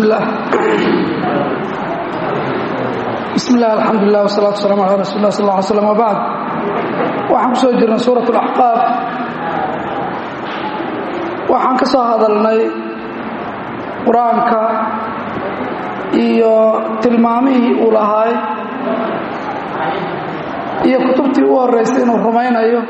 bismi illaah bismi illah alxamdulilah wasalatu waslamu ala rasuuli lah sal lla ly slam wabacd waxaan ku soo jirnay suurat alaxqaaf waxaan ka soo hadalnay qur-aanka iyo tilmaamihii uu lahaay iyo kutubtii u horraysay inuu rumaynayo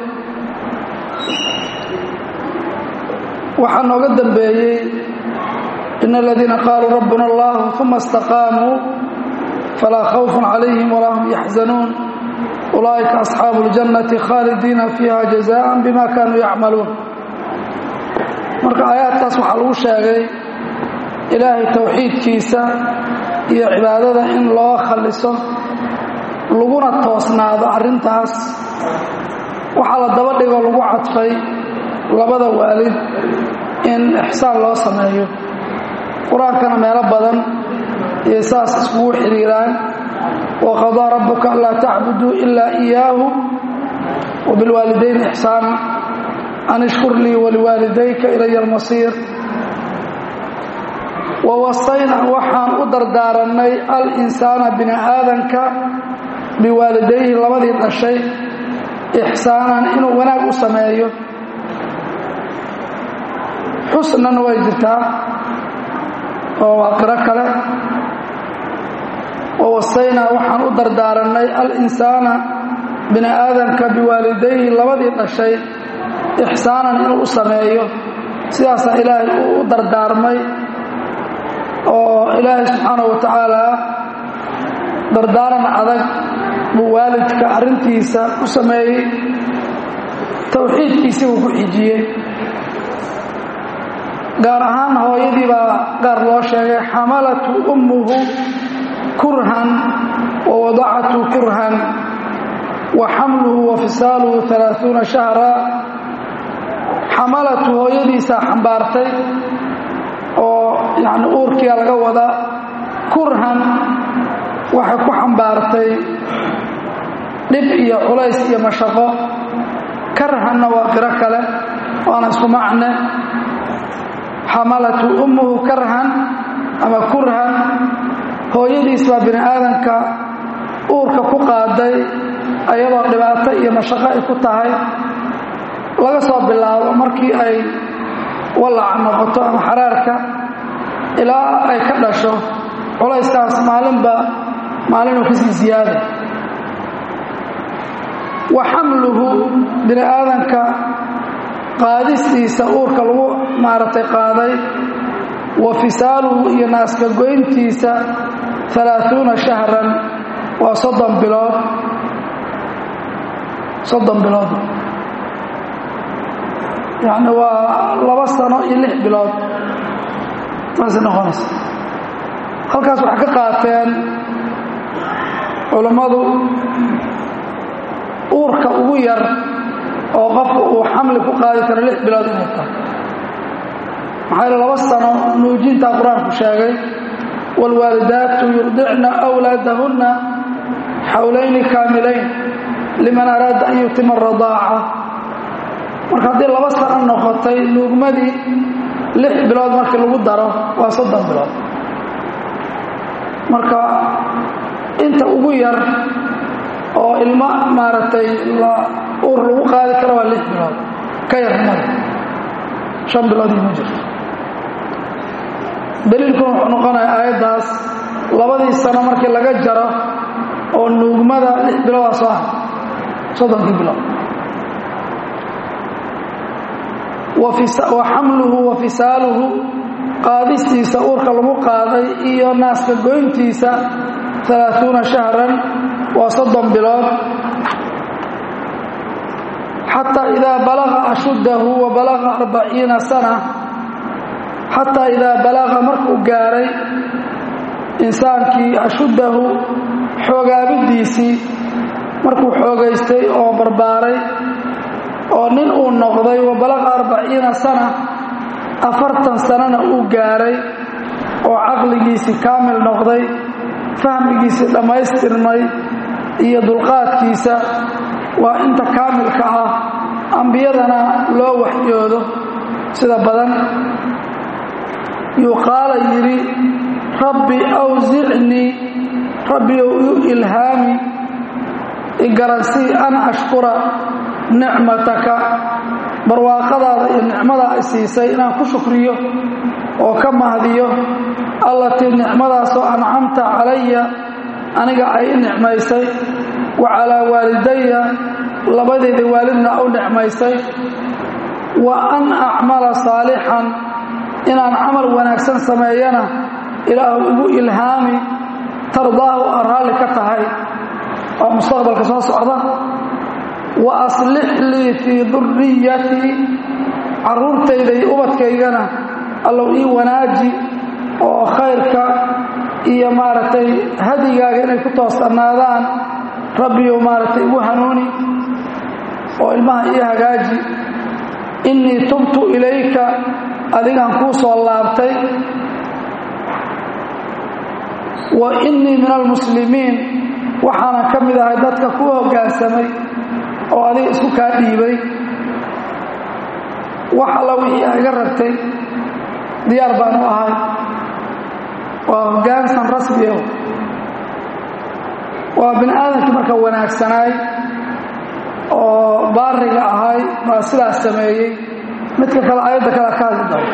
waxaa nooga dambeeyey in aladiina qaaluu rabbuna allah uma istaqaamuu falaa khawfun calayhim walaa hum yaxzanuun ulaa'ika asxaabu اljannati khaalidiina fiiha jazaan bima kaanuu yacmaluun marka aayaadkaas waxaa lagu sheegay ilaahay towxiidkiisa iyo cibaadada in loo khalliso laguna toosnaado arrintaas waxaa la daba dhigoo lagu cadfay labada waalid in ixsaan loo sameeyo qur-aankana meelo badan iyo saas iskugu xidhiiraan waqadaa rabbuka anlaa tacbuduu ilaa iyaahu wabilwaalidayni ixsaana an ishkur lii waliwaalidayka ilaya almasiir wawasayna waxaan u dardaarannay al-insaana bini aadanka biwaalidayhi labadii dhashay ixsaanan inuu wanaag u sameeyo xusnana way jirtaa oo waa qiro kale wawasaynaa waxaan u dardaarannay al-insaana bini aadanka biwaalidayhi labadii dhashay ixsaanan inuu u sameeyo sidaasaa ilaahay uu u dardaarmay oo ilaahay subxaana wa tacaalaa dardaaran adag buu waalidka arrintiisa u sameeyey towxiidkiisii buu ku xijiyey gaar ahaan hooyadii baa gaar loo sheegay xamalatu ummuhu kurhan wa wadacatu kurhan wa xamluhu wa fisaaluhu alaaثuuna shahra xamalatu hooyadiisaa xambaartay oo yani uurkiia laga wadaa kurhan waxay ku xambaartay dhib iyo culays iyo mashaqo karhanna waa qiro kale waana isku macne xamalatu ummuhu karhan ama kurhan hooyadiis baa bini aadanka uurka ku qaaday ayadoo dhibaato iyo mashaqo ay ku tahay laga soo bilaabo markii ay wallaca noqoto ama xaraarka ilaa ay ka dhasho culayskaas maalinba maalinuu kasii ziyaada wa xamluhu bini aadanka qaadistiisa uurka lagu maaragtay qaaday wa fisaaluhu iyo naaska goyntiisa alaaثuuna shahran waa soddon bilood soddon bilood yacni waa laba sano iyo lix bilood saasay noqonaysa halkaas waxay ka qaateen culammadu uurka ugu yar oo qofka uu xamli ku qaadi karo lix bilood inay tahay maxaa yaele laba sano nuujintaa qur-aanku sheegay waalwaalidaatu yurdicna wlaadahunna xawlayni kaamilayn liman araada an yutima aradaaca marka haddii laba sano noqotay nuugmadii lix bilood markii lagu daro waa soddon bilood marka inta ugu yar oo ilmo maaragtay uur lagu qaadi karo waa lix bilood ka yar mada shan bilood ima jirto daliilkuna wuxuu noqonaya aayaddaas labadii sano markii laga jaro oo nuugmada lix biloodaa soo ah soddonkii bilood wa xamluhu wa fisaaluhu qaadistiisa uurka lagu qaaday iyo naaska goyntiisa alaaثuuna shahran waa soddon bilood xataa idaa balaga ashuddahu wa balaga arbaciina sana xataa idaa balaga markuu gaaray insaankii ashuddahu xoogaabidiisii markuu xoogaystay oo barbaaray oo nin uu noqday wa balaqa arbaciina sana afartan sanana uu gaaray oo caqligiisii kaamil noqday fahmigiisii dhammaystirmay iyo dulqaadkiisa waa inta kaamilka ah ambiyadana loo waxyoodo sida badan yuqaala yidhi rabbi awsicnii rabbiyow iu ilhaami igaransii an ashkura nicmataka barwaaqadaada iyo nicmadaa i siisay inaan ku shukriyo oo ka mahdiyo allatii nicmadaasoo ancamta calaya aniga ay i nicmaysay wa calaa waalidaya labadeyda waalidna u nicmaysay wa an acmala saalixan inaan camal wanaagsan sameeyana ilaahu igu ilhaami tardaahu aa raalli ka tahay waa mustaqbalka soo socda wa aslix lii fii duriyatii carruurtayda iyo ubadkaygana allow ii wanaaji oo khayrka iyo maaragtay hadigaaga inay ku toosanaadaan rabbiyow maaragtay igu hanuuni oo ilmaha ii hagaaji innii tubtu ilayka adigaan kuu soo laabtay wa innii min almuslimiin waxaanan ka mid ahay dadka kuu hoggaansamay oo adiga isku kaa dhiibay wax alla wixii a iga rabtay diyaar baan u ahay waa hoggaansan rasmiya waa bini aadamkii marka wanaagsanaay oo baariga ahay baa sidaas sameeyey midka kale ayadda kale ka hadli doono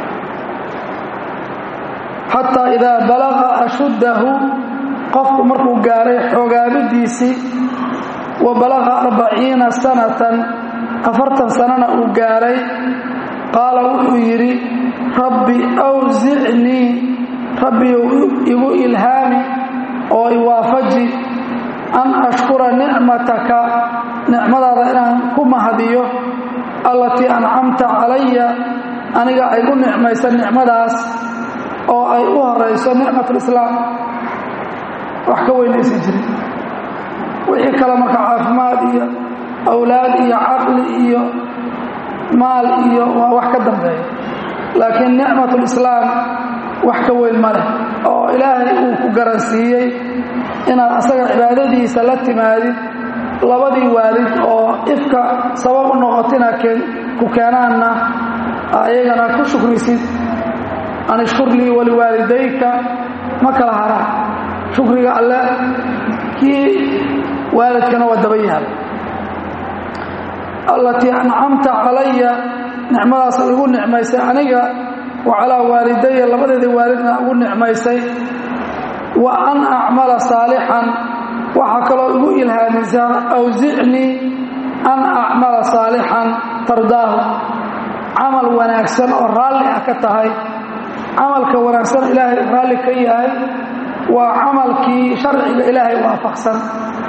xataa idaa balaqa ashuddahu qofku markuu gaaray xoogaabidiisii wa balaqa arbaciina sanatan afartan sanana uu gaaray qaala wuxuu yidhi rabbi awsicnii rabbiyow igu ilhaami oo iwaafaji an ashkura nicmataka nicmadaada inaan ku mahadiyo allatii ancamta calaya aniga ay u nicmaysa nicmadaas oo ay u horayso nicmatulislaam wax ka weynaysan jirin wixii kale marka caafimaad iyo awlaad iyo caqli iyo maal iyo waa wax ka dambeeya laakiin nicmatulislaam wax ka weyn ma leh oo ilaahay uu ku garansiiyey inaad asaga cibaadadiisa la timaadid labadii waalid oo ifka sabab u noqotina ku keenaanna ayagana ku shukrisid an ishkur lii waliwaalidayka ma kala haraan shukriga alle kii waalidkana waa daba yaal allatii ancamta calaya nicmadaas igu nicmaysay aniga wa calaa waalidaya labadeeda waalidna ugu nicmaysay wa an acmala saalixan waxaa kaloo igu ilhaamisaa awsicnii an acmala saalixan tardaahu camal wanaagsan oo raalli ah ka tahay camalka wanaagsan ilaahay raalli ka yahay waa camalkii sharciga ilaahay waafaqsan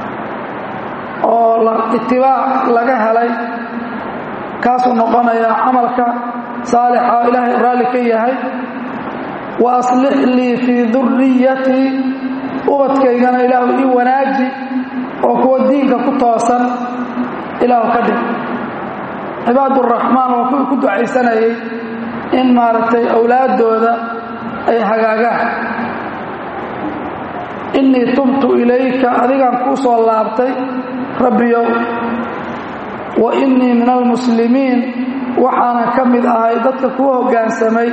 oo itibaac laga helay kaasuu noqonayaa camalka saalixa oo ilaahay raalli ka yahay wa aslix lii fii duriyatii ubadkaygana ilaahu ii wanaaji oo kuwa diinka ku toosan ilaahu ka dhig cibaaduraxmaan waa kuwii ku ducaysanayay in maaragtay awlaaddooda ay hagaagaan innii tubtu ilayka adigaan kuu soo laabtay rabbiyow wa innii min almuslimiin waxaana ka mid ahay dadka kuu hoggaansamay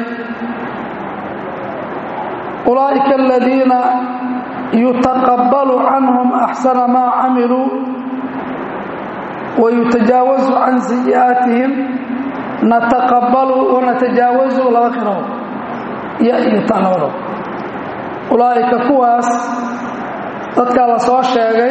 ulaa'ika aladiina yutaqabbalu canhum axsana maa camiluu wa yutajaawazu can sayi'aatihim nataqabbalu wanatajaawazu laba qiro ya iyo ta labado ulaa'ika kuwaas dadkaa la soo sheegay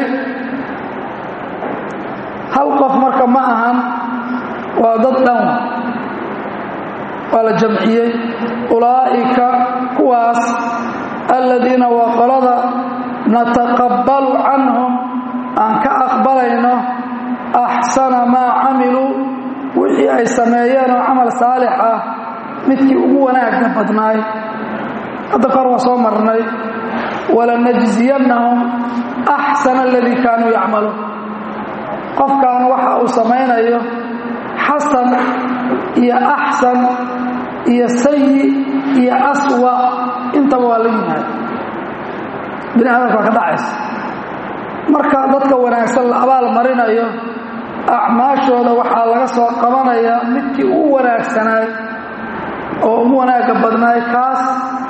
hal qof marka ma ahan waa dad dhan waa la jamciyey ulaa'ika kuwaas aladiina waa qolada nataqabbalu canhum aan ka aqbalayno axsana maa camiluu wixii ay sameeyeen oo camal saalix ah midkii ugu wanaagga badnaay hadda kor waa soo marnay walanajziyannahum axsana aladii kaanuu yacmaluun qofkan waxa uu samaynayo xasan iyo axsan iyo sayi iyo aswa intaba waa la yimaada bini aadamka waa ka dhacaysa marka dadka wanaagsan la abaal marinayo acmaashooda waxaa laga soo qabanayaa midkii ugu wanaagsanaay oo ugu wanaagga badnaay kaas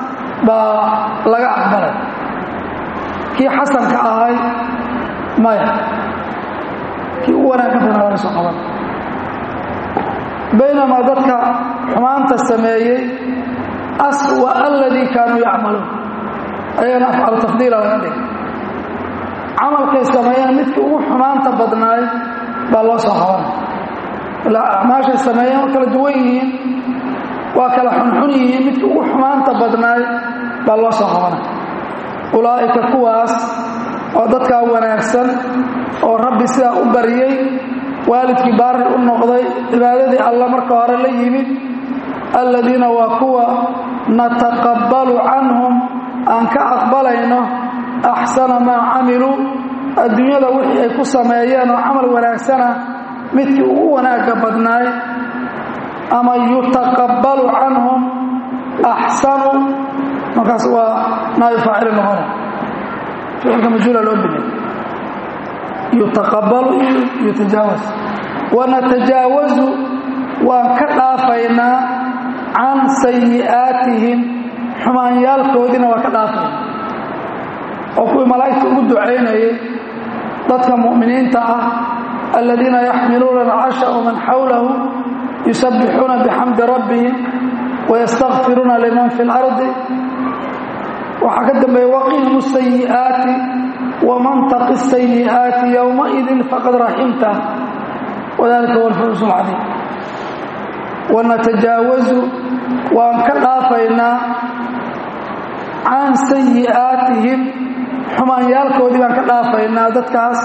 baa laga aqbalay kii xasanka ahay maya kii u wanaagga badnaa laga soo qaban baynamaa dadka xumaanta sameeyey aswa aladii kaanuu yacmaluun ayagana afcalu tafdiila laga dhig camalkay sameeyeen midkii ugu xumaanta badnaay baa loo soo qabanay ilaa acmaashay sameeyeen waa kala duwan yihiin waa kala xunxun yihiin midkii ugu xumaanta badnaay baa loo soo qabanay ulaa'ika kuwaas oo dadkaa wanaagsan oo rabbi sidaa u baryey waalidkii baari u noqday cibaadadii alla marka hore la yimid alladiina waa kuwa nataqabbalu canhum aan ka aqbalayno axsana maa camiluu adduunyada wixii ay ku sameeyeen oo camal wanaagsana midkii ugu wanaagga badnaay ama yutaqabbalu canhum axsanu markaas waa naayu faacili noqona ficilka majhuula loo bilay yutaqabbalu iyo yutajaawas wanatajaawazu waan ka dhaafaynaa can sayi'aatihim xumaanyaalkoodiina waa ka dhaafayna oo kuwii malaa'igta ugu ducaynayay dadka mu'miniinta ah aladiina yaxmiluuna alcarsha waman xawlahu yusabbixuuna bixamdi rabbihim wayastakfiruuna liman fi اlardi waxaa ka dambeeya waqihim sayi'aati waman taqi sayi'aati yowmaidin faqad raximta wadalika huwa alfawz alcadiim wanatajaawazu waan ka dhaafaynaa can sayi'aatihim xumaanyaalkoodii baan ka dhaafaynaa dadkaas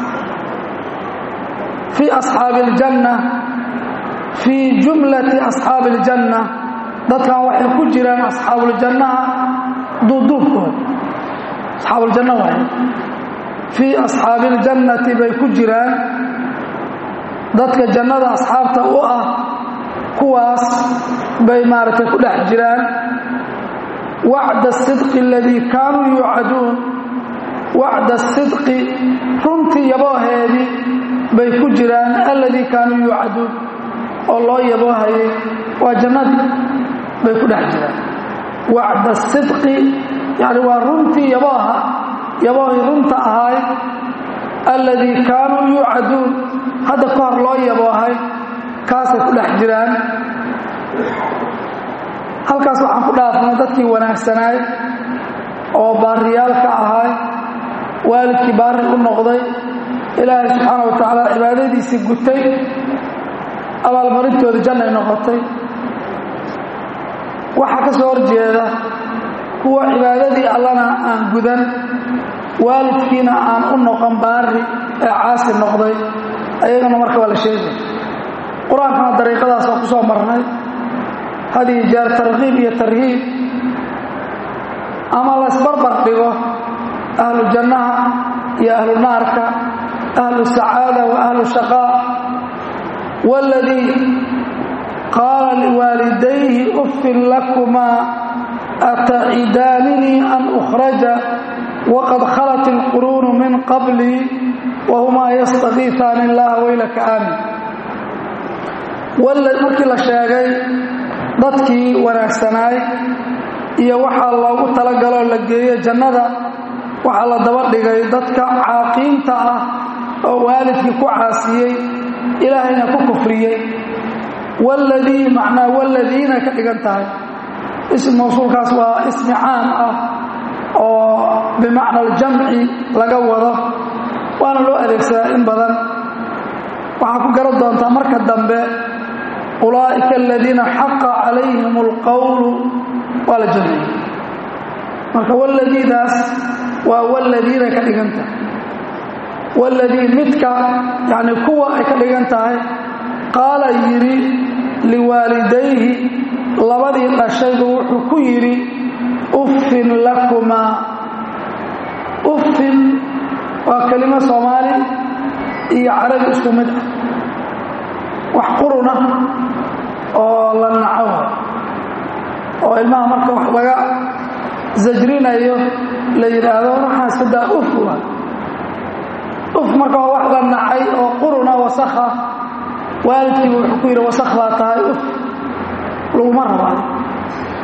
fii asxaabi aljanna fii jumlati asxaabi aljanna dadkan waxay ku jiraan asxaabuuljannaha duuduubkooda asxaabuuljanna waaye fii asxaabi aljannati bay ku jiraan dadka jannada asxaabta u ah kuwaas bay maaragtay ku dhex jiraan wacda asidqi aladii kaanuu yuucaduun wacda asidqi runtii yabooheedii bay ku jiraan alladii kaanuu yuucaduun oo loo yaboohayay waa jannadii bay ku dhex jiraan wacda asidqi yani waa runtii yabooha yaboohii runta ahaay alladii kaanuu yuucaduun hadda ka hor loo yaboohay kaasay ku dhex jiraan halkaas waxaan ku dhaafnay dadkii wanaagsanaay oo baariyaalka ahaay waalidkii baari u noqday ilaahay subxaana wa tacaala cibaadadiisii gutay abaalmarintooda jannay noqotay waxaa ka soo horjeeda kuwa cibaadadii allana aan gudan waalidkiina aan u noqon baari ee caasi noqday ayagana marka waa la sheegay qur-aankana dariiqadaas waa ku soo marnay had iyo jeer tarkiib iyo tarhiib ama laysbarbar dhigo ahlu jannaha iyo ahlu naarka ahlu sacaada wa ahlu shaqaa waaladii qaala liwaalidayhi uffin lakumaa atacidaanini an ukhraja waqad khalat ilquruunu min qablii wahumaa yastakiifaani illaha waylaka aamin markii la sheegay dadkii wanaagsanaay iyo waxaa loogu talagaloo la geeyo jannada waxaa la daba dhigay dadka caaqiinta ah oo waalidkii ku caasiyey ilaahayna ku kufriyey waladii macnaa waladiina ka dhigan tahay ism mawsuulkaas waa ismi caam ah oo bimacna aljamci laga wado waana loo adeegsadaa in badan waxaa ku garan doontaa marka dambe ulaa'ika aladiina xaqa calayhim alqowlu waa la jamciyey marka waladiidaas waa waladiina ka dhigan tahay waladii midka yani kuwa ay ka dhigan tahay qaala yidhi liwaalidayhi labadii dhashaybu wuxuu ku yidhi uffin lakumaa uffin waa kelimo soomaali iyo carabi isku mid ah wax quruna oo la naco oo ilmaha marka wax laga sajrinayo la yidhaahdo waxaan iska daa uf waa uf marka waa wax la nacay oo quruna wasakha waalidkiiba wuxuu ku yidhi wasakh baa tahay uf laguma rabaayo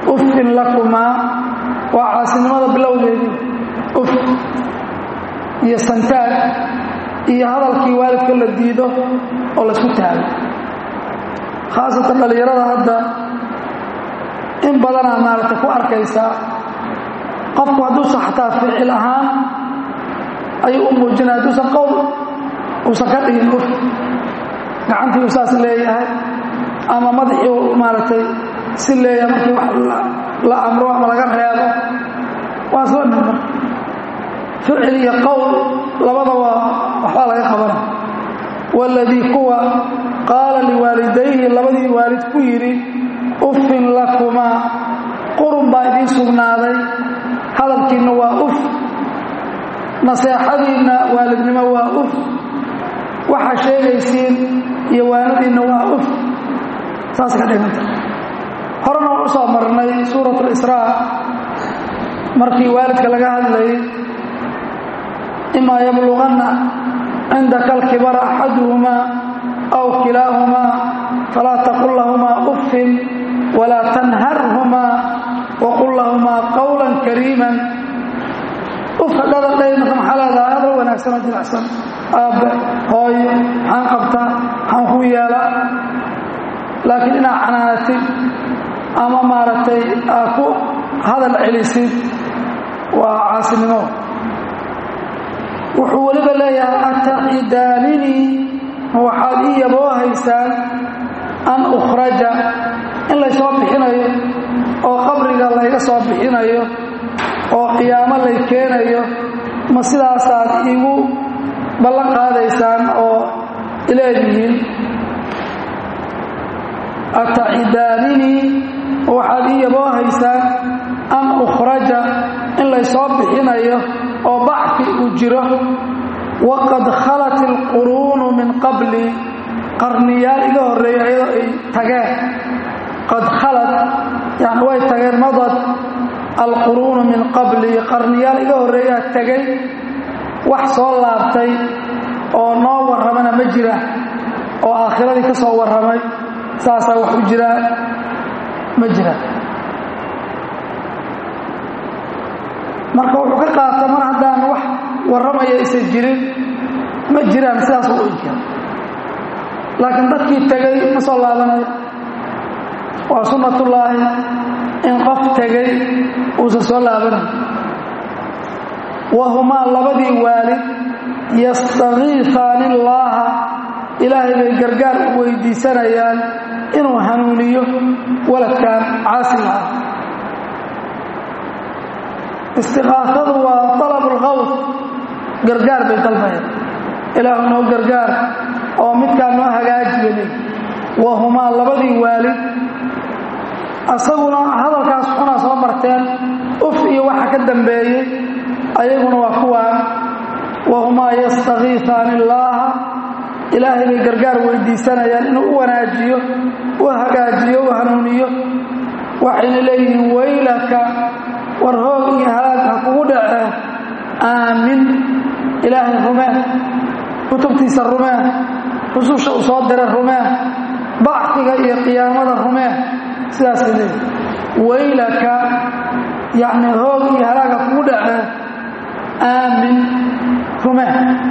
uffin lakumaa waa caasinimada bilowgeedii uf iyo santaag iyo hadalkii waalidka la diido oo laysku taago khaasatan dhallinyarada hadda in badanaa maaragtay ku arkaysaa qofku hadduusan xataa ficil ahaan ayuu u muujinaya hadduusan qowl uusan ka dhigin uf gacantii uu saas leeyahay ama madaxii u maaragtay si leeyahay markii wax la amro ama laga reebo waa isla mid marka ficil iyo qowl labada waa waxbaa laga qabana waaladii kuwa qaala liwaalidayhi labadii waalid ku yidhi uffin lakumaa qurun baa idiin sugnaaday hadalkiinna waa uf naseexadiinna waalidnimo waa uf waxaa sheegaysiin iyo waanadiinna waa uf saas ka dhiganta horena waan u soo marnay suurat lisraa markii waalidka laga hadlayay imaa yabluganna cindaka alkibara axaduhumaa aw kilaahumaa falaa taqul lahumaa uffin walaa tanharhumaa waqul lahumaa qawlan kariiman ufka dhadadhay marka maxaa leedahay hadal wanaagsan oo jilicsan aabbe hooyo maxaan qabtaa maxaan ku yeelaa laakiin inaad canaanatid ama maaragtay aad ku hadal celisid waa caasinimo wuxuu weliba leeyahay atacidaanini waxaad ii yaboohaysaan an ukhraja in laysoo bixinayo oo qabriga layga soo bixinayo oo qiyaamo lay keenayo ma sidaasaad iigu ballan qaadaysaan oo ileedihiin atacidaanini waxaad ii yaboohaysaan an ukhraja in laysoo bixinayo oo bacfi uu jiro waqad khalat ilquruunu min qabli qarniyaal iga horreeya iyadoo ay tageen qad khalad yani way tageen madad alquruunu min qabli qarniyaal iga horreeyaa tegay wax soo laabtay oo noo warramana ma jira oo aakhiradii ka soo warramay saasaa wax u jiraa ma jira marka wuxuu ka qaata mar haddaan wax warramaya aysan jirin ma jiraan sidaas u inkira laakiin dadkii tegay ma soo laabanayo waa sunnatullaahi in qof tegay uusan soo laabanayo wahumaa labadii waalid yastakiifaani illaaha ilaahay bay gargaar u weydiisanayaan inuu hanuuniyo waladkan caasiga ah istiqaafadu waa alab lqawd gargaar bay dalbayaan ilaahu noo gargaar oo midkaa noo hagaajiyale wahumaa labadii waalid asaguna hadalkaas xunaa soo marteen uf iyo waxa ka dambeeyey ayaguna waa kuwaan wahumaa yastakiifaani illaaha ilaahay bay gargaar weydiisanayaan inuu u wanaajiyo u hagaajiyo u hanuuniyo waxayna leeyihiin waylaka war hoog iyo halaag ha kugu dhacee aamin ilaahay rumee kutubtiisa rumee rususha uu soo diray rumee bacfiga iyo qiyaamada rumee sidaasay leeyihin waylaka yacni hoog iyo halaag ha kugu dhacee aamin rumee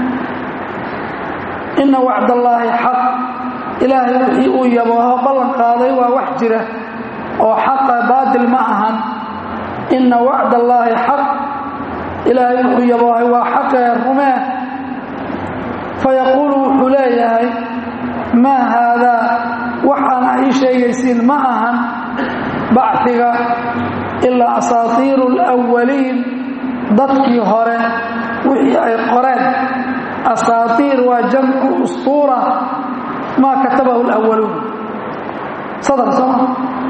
ina wacdallaahi xaq ilaahay wixii uu yabooho ballan qaaday waa wax jira oo xaqa baatil ma ahan ina wacd allaahi xaq ilaahay wuxuu yaboohay waa xaqee rumee fayaquulu wuxuu leeyahay maa haadaa waxaana ii sheegaysiin ma ahan bacfiga ilaa asaatiiru alwaliin dadkii hore wixii ay qoreen asaatiir waa jamcu ustuura maa katabahu lwaluun sadar sooma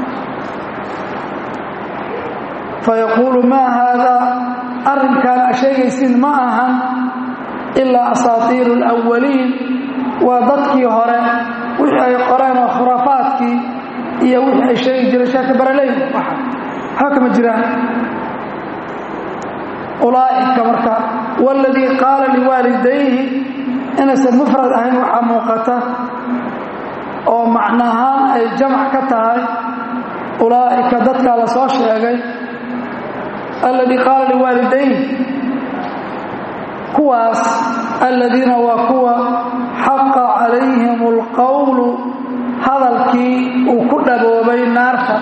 fayaquulu maa haadaa arrinkaan a sheegaysiin ma ahan ilaa asaatiiru alawaliin waa dadkii hore wixii ay qoreen oo khuraafaadkii iyo wixii ay sheegi jireen sheeka baraleyn waxba kama jiraan ulaa'ika marka waladii qaala liwaalidayhi inaysan mufrad ahayn waxaa muuqata oo macnahaan ay jamac ka tahay ulaa'ika dadkaa la soo sheegay alladii qaala liwaalidayn kuwaas aladiina waa kuwa xaqa calayhim alqowlu hadalkii uu ku dhaboobay naarta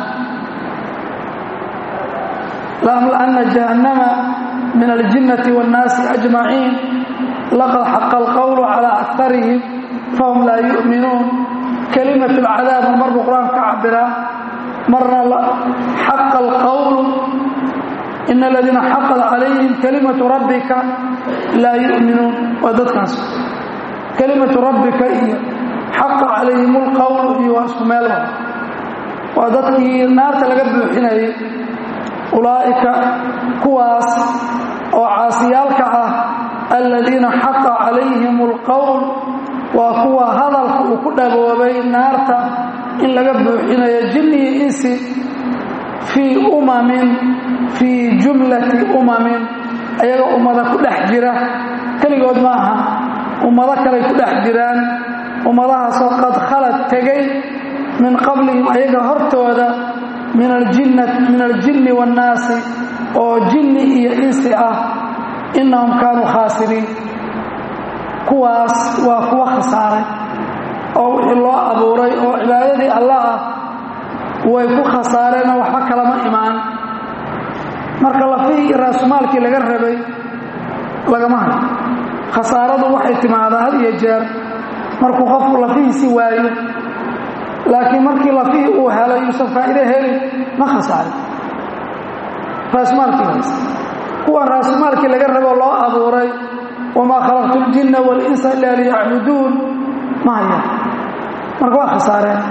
laamla'anna jahannama min aljinnati waannaasi ajmaciin laqad xaqa alqowlu calaa akarihim fahum laa yu'minuun kelimat alcadaabna mar buu qur-aanka ka cabiraa marna xaqa alqowlu ina aladiina xaqad calayhim kalimatu rabbika laa yu'minuun waa dadkaas kelimatu rabbika iyo xaqa calayhim alqowl iyo waa isku meel waa dadkii naarta laga buuxinayay ulaa'ika kuwaas oo caasiyaalka ah aladiina xaqa calayhim alqowl waa kuwa hadalka uu ku dhaboobay naarta in laga buuxinayo jinni iyo insi fii umamin fii jumlati umamin ayaga ummada ku dhex jira keligood ma aha ummado kaley ku dhex jiraan ummadahaasoo qad khalad tegay min qablihim ayaga hortooda min aljinni waannaasi oo jinni iyo insi ah innahum kaanuu khaasiriin kuwaas waa kuwa khasaaray oo wixii loo abuuray oo cibaadadii allah ah way ku khasaareenoo waxba kalama imaan marka lafihii iyo raasumaalkii laga rabay lagama hayo khasaaradu waxay timaadaa had iyo jeer markuu qofku lafihiisi waayo laakiin markii lafihii uu helay yuusan faa'ido helin ma khasaarin raasumaalkii haysa kuwan raasumaalkii laga rabo loo abuuray wamaa khalaqtu ljinna walinsa ilaa liyacbuduun ma hayaan marka waa khasaareen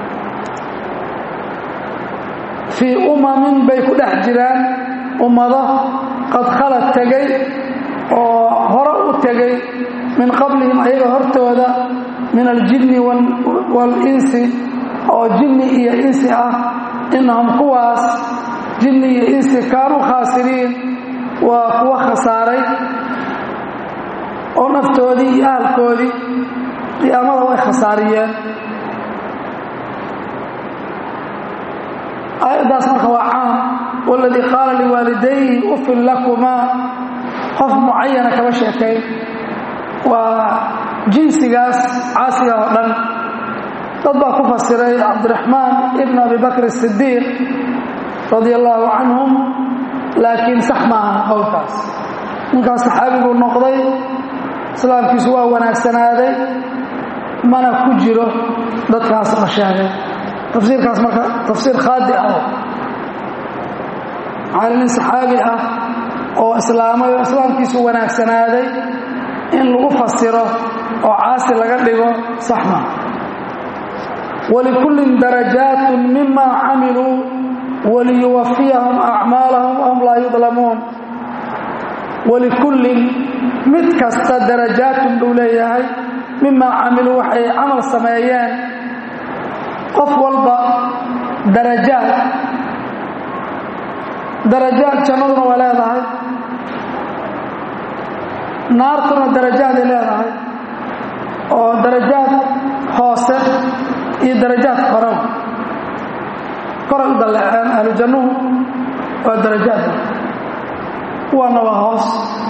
fii umamin bay ku dhex jiraan ummado qad khalad tegay oo hore u tegay min qablihim ayaga hortooda min aljinni waalinsi oo jinni iyo insi ah innahum kuwaas jinni iyo insi kaanuu khaasiriin waa kuwa khasaaray oo naftoodii iyo ahalkoodii qiyaamada way khasaariyeen aayaddaas marka waa caam waladii qaala liwaalidayhi ufin lakumaa qof mucayana kama sheekayn waa jinsigaas caasiga oo dhan dad baa ku fasiray cabdiraxmaan ibn abi bakr sidiiq radia allaahu canhum laakiin sax maaha qowlkaas ninkaas saxaabiguu noqday islaamkiisu waa wanaagsanaaday mana ku jiro dadkaas la sheegay tafsiirkaas marka tafsiir khaadi ah maxaa nin saxaabi ah oo islaamay oo islaamkiisu wanaagsanaaday in lagu fasiro oo caasi laga dhigo sax maa walikullin darajaatun mima camiluu waliyuwafiyahum acmaalahum wahum laa yudlamuun walikullin mid kasta darajaatun buu leeyahay mimaa camiluu waxay camal sameeyeen qof walba darajaad darajaad jannaduna waa leedahay naartuna darajaaday leedahay oo darajaad hoose iyo darajaad koran koray u dalleeceen ahlu jannuhu waa darajaad kuwaana waa hoos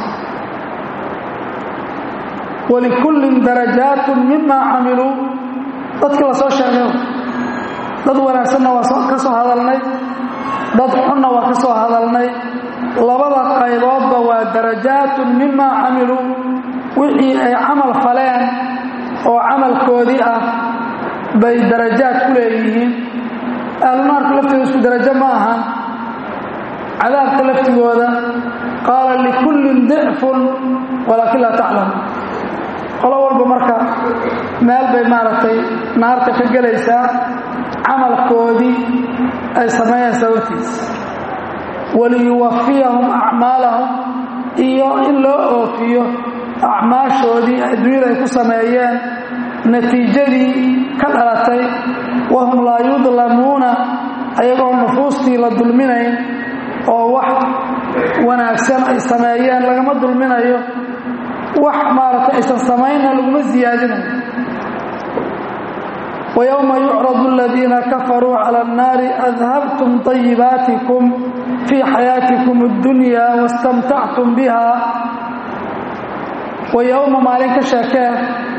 walikullin darajaatun mimaa camiluu dadkii la soo sheegay dad wanaagsanna waa ka soo hadalnay dad xunna waa ka soo hadalnay labada qayboodba waa darajaatun mimaa camiluu wixii ay camal faleen oo camalkoodii ah bay darajaad ku leeyihiin ahlunaarka laftooda isku darajo ma ahan cadaabka laftigooda qaala likullin dicfun walaakin laa taclamu qolo walba marka meel bay maaragtay naarta ka gelaysaa camalkoodii ay sameeyeen sababtiis waliyuwafiyahum acmaalahum iyo in loo oofiyo acmaashoodii adduunyada ay ku sameeyeen natiijadii ka dhalatay wahum laa yudlamuuna ayagoo nufuustii la dulminayn oo wax wanaagsan ay sameeyeen lagama dulminayo wax maaragtay aysan samaynna laguma siyaadinayo ويوم يعرض الذين كفروا على النار أذهبتم طيباتكم في حياتكم الدنيا واستمتعتم بها ويوم مالك شكاه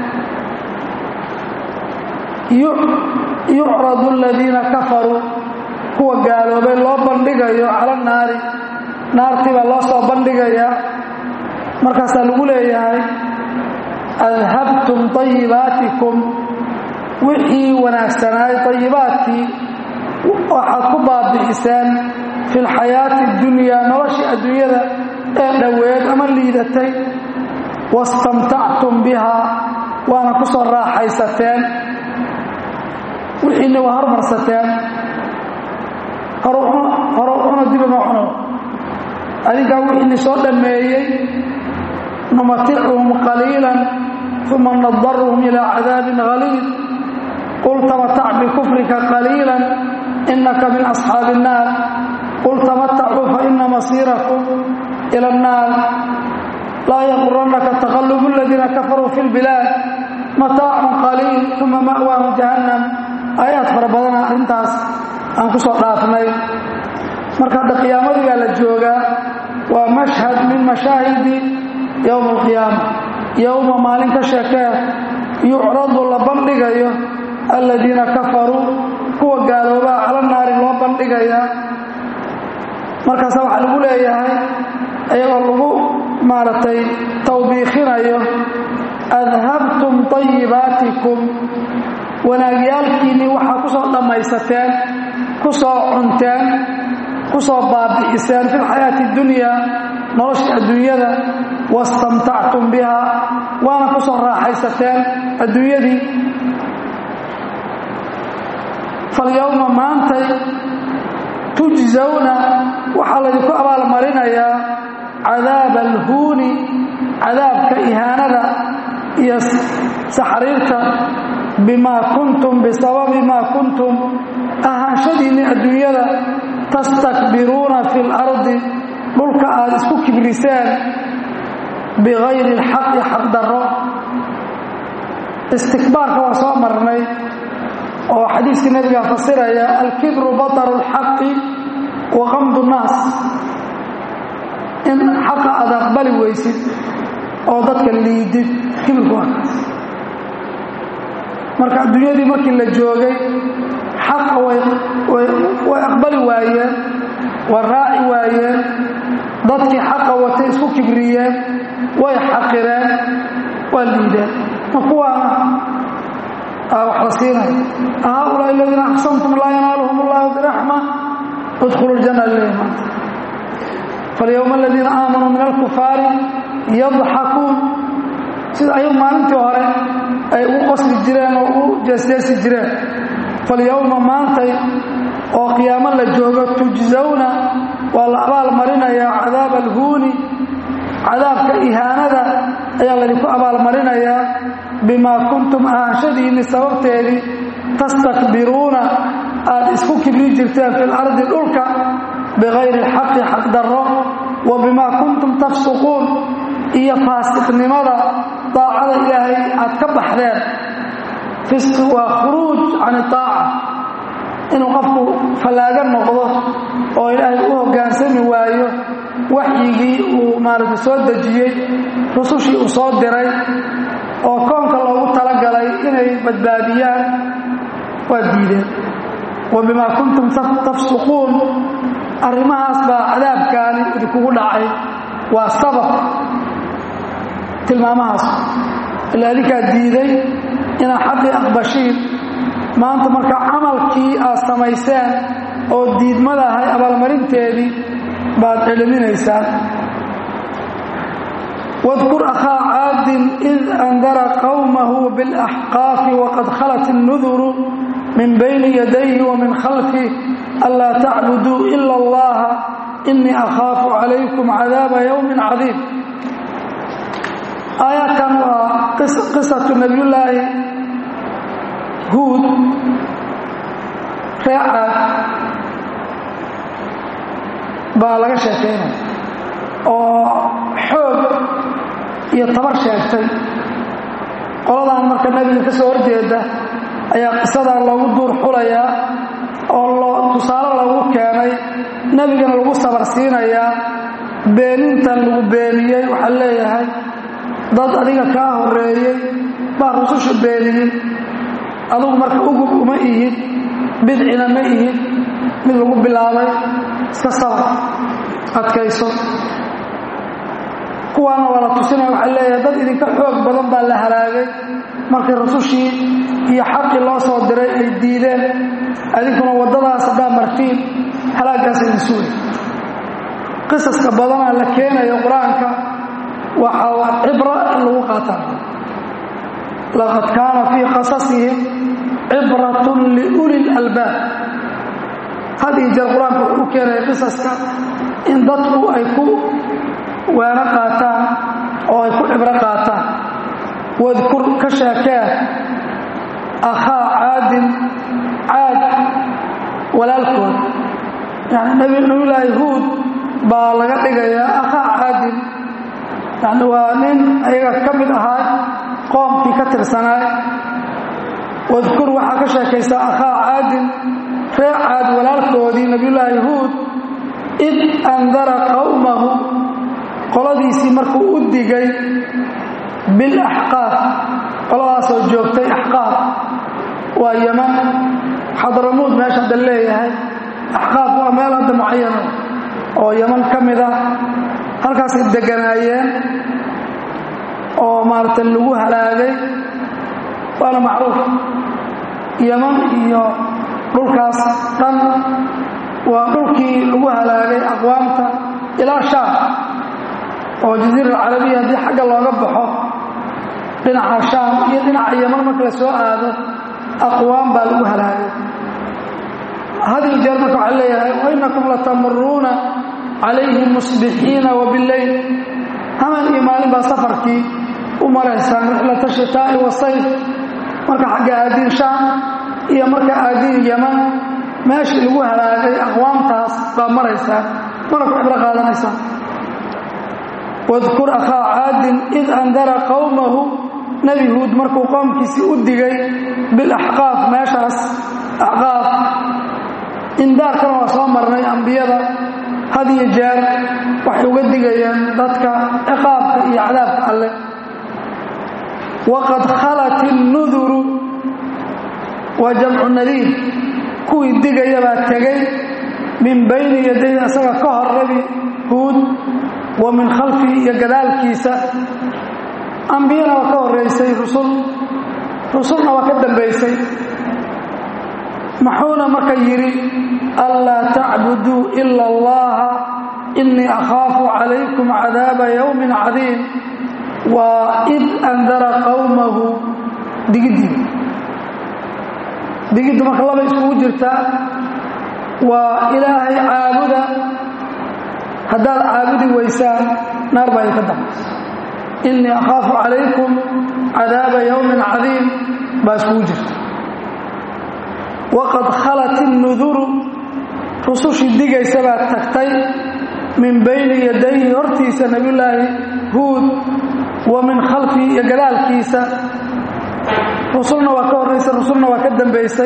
يعرض الذين كفروا هو قالوا بين الله بندقيا على النار نار تبا الله صو بندقيا مركز الأولى أذهبتم طيباتكم wixii wanaagsanaay طayibaadkii waxaad ku baabi'iseen fi اlxayaati اdunyaa noloshii adduunyada ee dhoweed ama liidatay wastamtactum bihaa waana ku soo raaxaysateen wixiina waa hormarsateen horo cuna dibama cuno adinkaa wixiini soo dhammeeyey numaticuhum qaliila uma nadaruhum ilaa cadaabin haliid قل تمتع بكفرك قليلا إنك من أصحاب النار قل تمتعوا فإن مصيركم إلى النار لا يغرنك تغلب الذين كفروا في البلاد متاع قليل ثم مأواهم جهنم آيات فربضنا انتاس أنكسو قافني مركز القيامة قال الجوغة ومشهد من مشاهد يوم القيامة يوم مالك شكاه يعرض لبندقيه aladiina kafaruu kuwa gaaloobaa cala naari loo bandhigayaa markaasa waxaa lagu leeyahay iyagoo lagu maaragtay tawbiikhinayo adhabtum طayibaatikum wanaagyaalkiinnii waxaa ku soo dhammaysateen ku soo cunteen ku soo baabi'iseen fi lxayaati اdunyaa nolosha adduunyada wastamtactum bihaa waana ku soo raaxaysateen adduunyadii falyowma maantay tujzawna waxaa laydinku abaalmarinayaa cadaaba alhuuni cadaabka ihaanada iyo saxriirta bimaa kuntum bisababi maa kuntum ahaanshadiinni adduunyada tastakbiruuna fi اlardi dhulka aad isku kibriseen bigayri اlxaqi xaqdarro istikbaarka waa soo marnay oo xadiiskii nabiga fasiraya alkibru bataru اlxaqi wa qamdu nnaas in xaqa aad aqbali weysid oo dadka liidid kibirku waa kaas marka adduunyadii markii la joogay xaqa way aqbali waayeen way raaci waayeen dadkii xaqa watay isku kibriyeen way xaqireen waa liideen ma kuwaana wax la siinaya haulaa aladiina aqsamtum laa yanaaluhum allahu biraxma udkhulu ljana leeya maanta falyowma aladiina aamanuu min alkufaari yadxakuun sida ayagu maalintii hore ay u qosli jireen oo u jeesjeesi jireen falyowma maantay oo qiyaamo la joogo tujzawna waa la abaal marinayaa cadaaba alhuuni cadaabka ihaanada ayaa laydinku abaalmarinayaa bimaa kuntum ahaanshadiinni sababteedii tastakbiruuna aad isku kibri jirteen fi lardi dhulka bikayri alxaqi xaqdarro wa bimaa kuntum tafsuquun iyo faasiqnimada daacada ilaahay aad ka baxdeen fisqi waa khuruuj can itaaca inuu qofku fallaaga noqdo oo ilaahay u hoggaansami waayo waxyigii uu maaragtay soo dejiyey rusushii uu soo diray oo koonka loogu talagalay inay badbaadiyaan waa diideen wa bimaa kuntum tafsuquun arrimahaas baa cadaabkaani idinkugu dhacay waa sabab tilmaamahaas ila adinkaa diiday inaad xaqii aqbashiin maanta marka camalkii aad samayseen oo diidmada ahay abaalmarinteedii baad celiminaysaan واذكر أخا عاد إذ أنذر قومه بالأحقاف وقد خلت النذر من بين يديه ومن خلفه ألا تعبدوا إلا الله إني أخاف عليكم عذاب يوم عظيم آيات وقصة نبي الله هود رعاد baa laga sheekeynaya oo xoog iyo tabar sheegtay qoladan marka nebiga ka soo horjeeda ayaa qisadan loogu duur xulayaa oo loo tusaale loogu keenay nebigana lagu sabar siinayaa beenintan lagu beeniyey waxaa leeyahay dad adiga kaa horeeyey baa rususha beeniyey adugu marka ugub uma ihid bidcina ma ihid mid lagu bilaabay iska sabar adkayso kuwaana waa la tusinaya waxaa leeyahay dad idinka xoog badan baa la halaagay markii rasushii iyo xaqii loo soo diray ay diideen adinkuna waddadaas haddaa martiin halaagaas idin suulay qisaska badanaa la keenayo qur-aanka waxaa cibro in lagu qaataa laqad kaana fii qasasihim cibratun liuli lalbaab had iyo jeer qur-aanka wuxuu u keenaya qisaska in dadku ay ku waano qaataan oo ay ku cibro qaataan wadkur ka sheekee akhaa caadin caad walaalkood yani nabiyulaahi huud baa laga dhigayaa akhaa caadin yani waa nin ayaga ka mid ahaa qoomkii ka tirsanaay wadkur waxaa ka sheekaysaa akhaa caadin reer caad walaalkoodii nabiyulaahi huud id andara qowmahu qoladiisii markuu u digay bilaxqaaf qoladaasoo joogtay axqaaf waa yaman xadramuud meesha hadda leeyahay axqaaf waa meel hadda mucayana oo yaman ka mid ah halkaasay deganaayeen oo maaragtay lagu halaagay waana macruuf yaman iyo dhulkaas dhan waa dhulkii lagu halaagay aqwaamta ilaa shaam oo jaziira alcarabiya haddii xagga looga baxo dhinaca shaam iyo dhinaca yaman marka la soo aado aqwaam baa lagu halaagay hadiyo jeer marka waxaa leeyahay wainakum latamuruuna calayhim musbixiina wabileyl haman iyo maalin baa safarkii u maraysaan rixlata shitaa'i wasayf marka xagga aadiin shaam iyo marka aadiin yaman meeshii lagu halaagay aqwaamtaas baa maraysaan mana ku cibro qaadanaysaan wadkur akhaa caadin id andara qowmahu nebi huud markuu qoomkiisii u digay bilaxqaaf meeshaas axqaaf indaarkana waa soo marnay ambiyada had iyo jeer waxay uga digayeen dadka ciqaabka iyo cadaabka alleh waqad khalat innuduru waa jamcu nadiir kuwii digaya baa tegay min bayni yaday isaga ka hor nebi huud wa min khalfihi iyo gadaalkiisa ambiyana waa ka horeysay rusul rusulna waa ka dambaysay maxuuna marka yidhi anlaa tacbuduu ila allaha innii akhaafu calaykum cadaaba yowmin cadiim waa id andara qowmahu digiddii digiddu marka laba iskugu jirtaa waa ilaahay caabuda haddaad caabudi weysaan naar baa idinka dambaysa innii akhaafu calaykum cadaaba yowmin cadiim baa iskugu jirta waqad khalat innuduru rusushii digaysa baa tagtay min bayni yadayhi hortiisa nebiyulaahi huud wa min khalfihi iyo gadaalkiisa rusulna waa ka horraysay rusulna waa ka dambaysay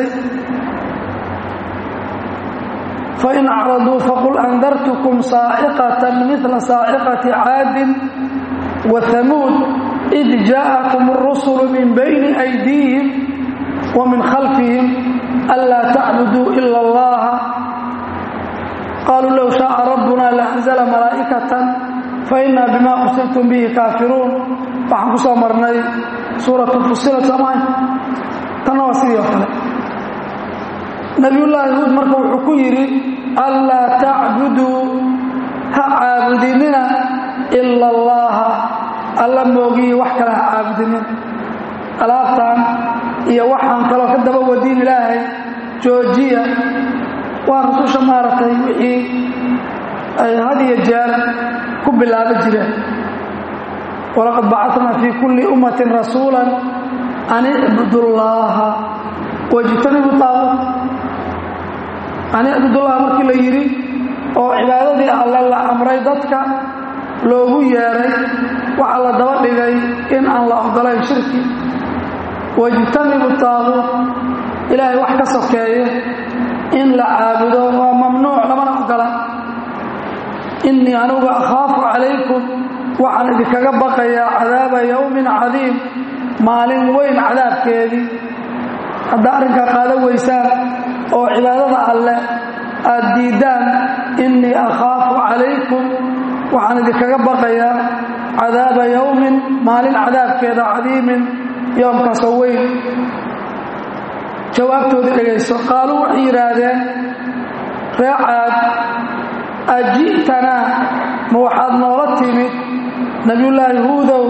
fain acraduu faqul andartukum saaciqatan midla saaciqati caadin wa hamuud id jaa'akum arusulu min bayni aydiihim wa min khalfihim anlaa tacbuduu ila allaha qaaluu low shaaa rabbuna laanzala malaa'ikatan fainaa bima ursiltum bihi kaafiruun waxaan ku soo marnay suuratu fusilat soomaalia tanna waa sidii oo kale nabiyullaahi huud marka wuxuu ku yidhi anlaa tacbuduu ha caabudinina ila allaha alla moogiyi wax kale ha caabudinin alaabtan iyo waxaan kaloo ka daba wadiin ilaahay joojiya waa rususha maaragtay wixii ay had iyo jeer ku bilaabi jireen walaqad bacatnaa fii kulli ummatin rasuula an icbudu llaaha wajtanibu taabuut an icbudullaha markii la yidhi oo cibaadadii alle la amray dadka loogu yeedhay waxaa la daba dhigay in aan la ogolayn shirki wajtanibu taabuut ilaahay wax ka sokeeyo in la caabudo waa mamnuuc lamana ogola innii anugu akhaafu calaykum waxaan idinkaga baqayaa cadaaba yowmin cadiim maalin weyn cadaabkeedii haddaa arrinkaa qaadan weysaan oo cibaadada alleh aad diiddaan innii akhaafu calaykum waxaan idinkaga baqayaa cadaaba yowmin maalin cadaabkeeda cadiimin yoomkaasoo weyn jawaabtoodii dhegayso qaaluu waxay yidhaahdeen ree caad aji'tanaa ma waxaad noola timid nebiyullaahi huudow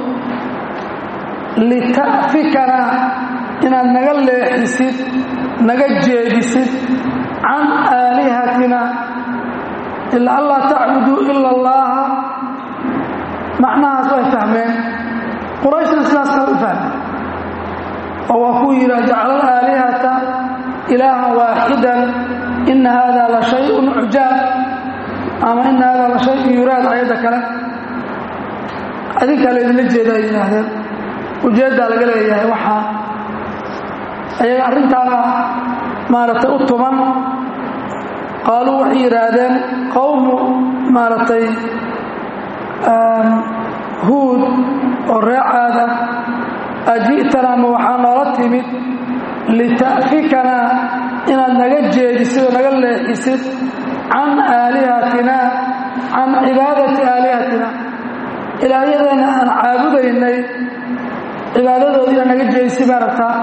lita'fikanaa inaad naga leexisid naga jeedisid can aalihatina ilaa an laa tacbuduu ila allaaha macnahaas way fahmeen qurayshna sidaas kale u fahmeen oo waa kuu yidhi jacala alaalihata ilaahan waaxidan ina hada la shayun cujaab ama ina hada la shayun yuraad ayadda kale adinkaa laydinla jeeda ay yidhaahdeen ujeeddaa laga leeyahay waxaa ayaga arrintaana maaragtay u tuman qaaluu waxay yidhaahdeen qowmu maaragtay huud oo reecaada aji'tanaa ma waxaa noola timid lita'fikanaa inaad naga jeedisid oo naga leexisid can aalihatinaa can cibaadati aalihatina ilaahyadeenna aan caabudaynay cibaadadoodii inaad naga jeedisid baa rabtaa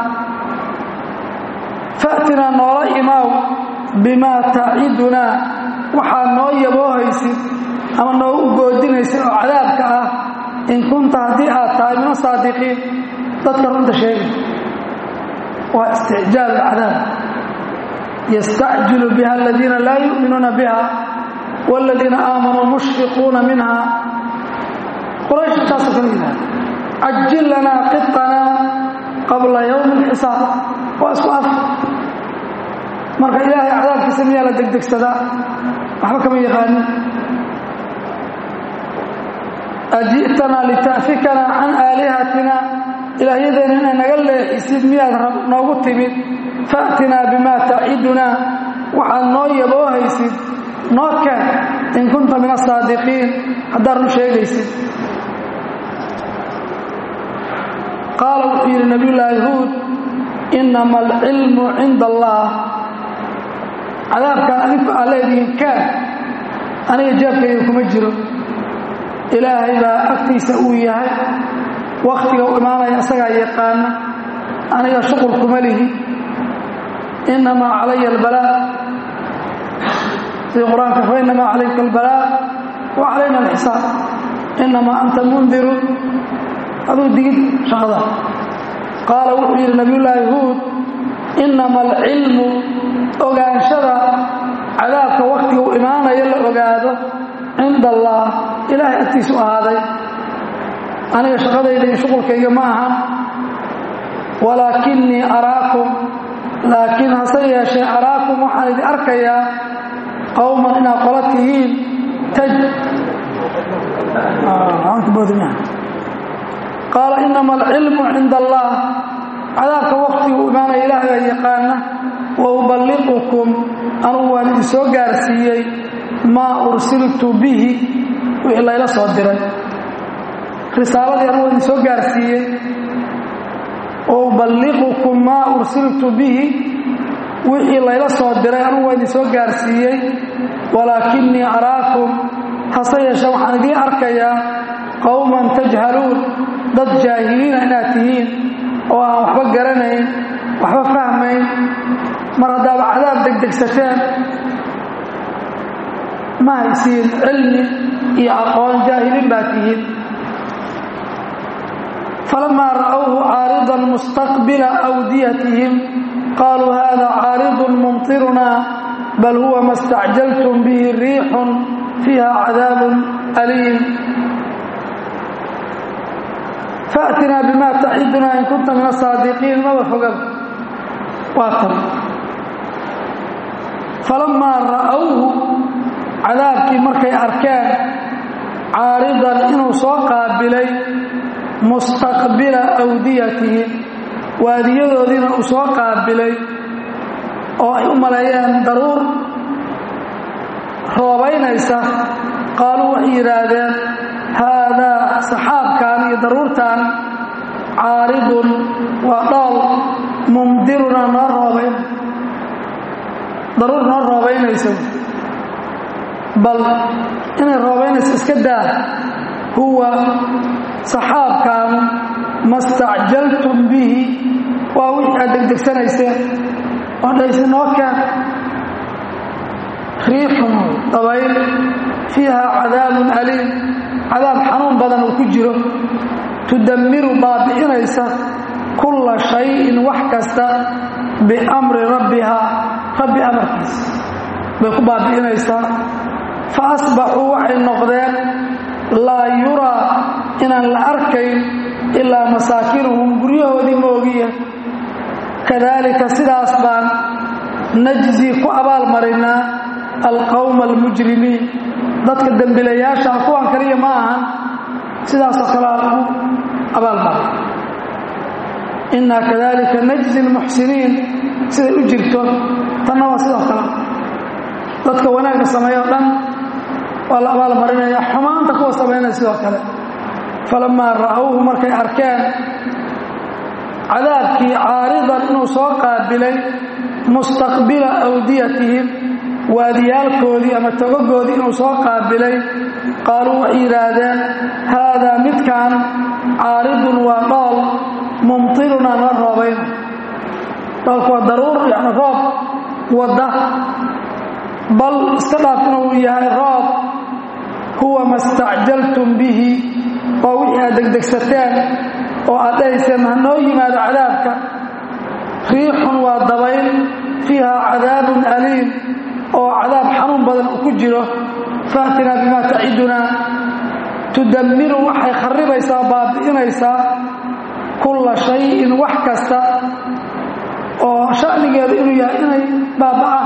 fa'tinaa noola imaaw bimaa tacidunaa waxaad noo yaboohaysid ama noogu goodinaysid oo cadaabka ah in kunta haddii aad tahay min asaadiqiin dadka runta sheegay waa isticjaal cadaab yastacjilu biha aladiina laa yu'minuuna biha waaladiina aamanuu mushfiquuna minha quraysh intaasoo kala yidhahda cajil lanaa qiطanaa qabla yowmi اlxisaab waa isku af marka ilaahay cadaabkiisa miyaa la degdegsadaa waxba kama yaqaanin aji'tanaa lita'fikanaa can aalihatina ilaahyadeena inay naga leexisid miyaad noogu timid fa'tinaa bimaa tacidunaa waxaad noo yaboohaysid noo keen in kunta min asaadiqiin haddaad run sheegaysid qaala wuxuu yidhi nabiyullaahi huud innama alcilmu cinda allaah cadaabkaan adinku aa leedihiin kaan aniga jeebkayga kuma jiro ilaahay baa agtiisa uu yahay wakhtiga u imaanaya isagaa yaqaana aniga shuqul kuma lihi innamaa calaya albalaa sida qur-aanka fa innamaa calayka albalaa wa calayna alxisaab innamaa anta mundiru aduu digid shaqada qaala wuxuu yidhi nabiyullaahi huud innama alcilmu ogaanshada cadaabka wakhtiga u imaanaya la ogaado cinda allaah ilaahay agtiisu ahaaday aniga shaqadayda iyo shuqulkayga ma aha walaakinnii araakum laakiin hase yeeshee araakum waxaan idin arkayaa qowman inaad qola tihiin taj qaala innama alcilmu cinda allaah cadaabka wakhtigu imaanaya ilaahay baa yaqaana wa uballiqukum anugu waan idin soo gaarsiiyey maa ursiltu bihi wixii layla soo diray risaaladii anugu idin soo gaarsiiyey wa uballiqukum maa ursiltu bihi wixii layla soo diray anugu waa idin soo gaarsiiyey walaakinnii araakum hase yeeshe waxaan idiin arkayaa qowman tajhaluun dad jaahiliina inaad tihiin oo aan waxba garanayn waxba fahmayn mar haddaaba cadaab degdegsateen ma haysiin cilmi iyo aqoon jaahiliin baa tihiin falamaa ra'awhu caaridan mustaqbila awdiyatihim qaaluu hada caaridun mumtirunaa bal huwa ma stacjaltum bihi riixun fiiha cadaabun aliim faatinaa bima tacidunaa in kunta min asaadiqiin maba fogab waa tan falamaa ra'awhu cadaabkii markay arkeen caaridan inuu soo qaabilay mustaqbila awdiyatihim waadiyadoodiina uu soo qaabilay oo ay u maleeyeen daruur roobaynaysa qaaluu waxay yidhaahdeen haadaa saxaabkan iyo daruurtan caaridun waa dhool mumdiruna noo roobayn daruur noo roobaynaysa bal inay roobaynayso iska daa huwa saxaabkan ma stacjaltum bihi waa wixii aad degdegsanayseen oo dhaysi noo keen riixun dabayl fiiha cadaabun aliim cadaab xanuun badan uu ku jiro tudammiru baabi'inaysa kulla shayin wax kasta biamri rabbihaa rabbi amarkiisa bay ku baabi'inaysaa fa asbaxuu waxay noqdeen laa yuraa inaan la arkayn ilaa masaakinuhum guryahoodii moogiya kadaalika sidaas baan najzi ku abaalmarinaa alqowma almujrimiin dadka dembilayaasha kuwan kaliya ma ahan sidaasoo kalea lagu abaalmaray innaa kadalika najzi almuxsiniin siday u jirto tanna waa sidoo kale dadka wanaagga sameeyo dhan waa la abaalmarinaya xumaanta kuwa samaynaya sidoo kale falamaa ra'awhu markay arkeen cadaabkii caaridan inuu soo qaabilay mustaqbila awdiyatihim waadiyaalkoodii ama togogoodii inuu soo qaabilay qaaluu waxay yidhaahdeen haadaa midkan caaridun waa dhool mumtiruna na roobayn dhoolku waa daruur yani roob wadda bal iska dhaaf inuu yahay roob huwa ma stacjaltum bihi waa wixii aad degdegsateen oo aad dhahayseen ha noo yimaado cadaabka riixun waa dabayl fiiha cadaabun aliim oo cadaab xanuun badan uu ku jiro faatinaa bimaa tacidunaa tudammiru waxay kharribaysaa baabi'inaysaa kulla shayin wax kasta oo sha'nigeedu inuu yahay inay baaba'aan